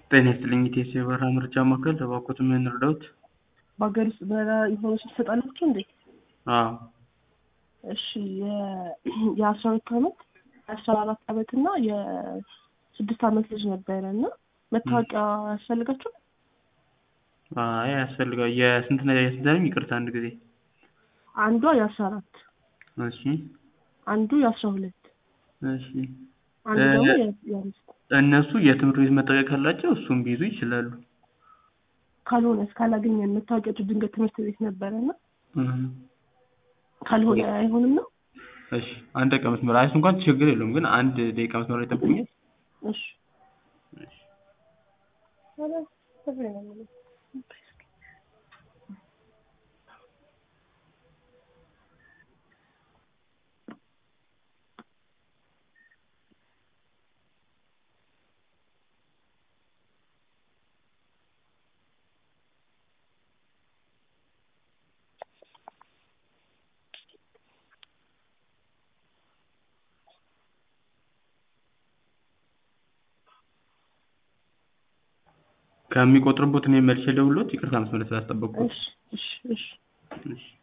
ጤና ይስጥልኝ ኢቴስ የበረራ ምርጫ ማዕከል እባክዎት ምን እንርዳዎት? በሀገር ውስጥ በረራ ኢንፎርሜሽን ትሰጣላችሁ እንዴ? አዎ እሺ የ- የአስራ ሁለት አመት የአስራ አራት አመት እና የስድስት አመት ልጅ ነበረ እና መታወቂያ ያስፈልጋችሁ? አይ ያስፈልጋል። የስንት ነው የስንት ነው? ይቅርታ አንድ ጊዜ አንዷ የአስራ አራት እሺ አንዱ የአስራ ሁለት እሺ አንዱ እ- ደግሞ የ- የአምስት እነሱ የትምህርት ቤት መታወቂያ ካላቸው እሱን ቢይዙ ይችላሉ። ካልሆነ እስካላገኘን መታወቂያችሁ ድንገት ትምህርት ቤት ነበረ እና እህ። ካልሆነ አይሆንም ነው? እሺ አንድ ደቂቃ መስመር አይ እሱ እንኳን ችግር የለውም ግን አንድ ደቂቃ መስመር ላይ ጠብቁኛል። እሺ ከሚቆጥርቦት እኔ መልሼ ልደውልልዎት። ይቅርታ መስመር ላይ ስላስጠበቅኩት። እሺ እሺ እሺ እሺ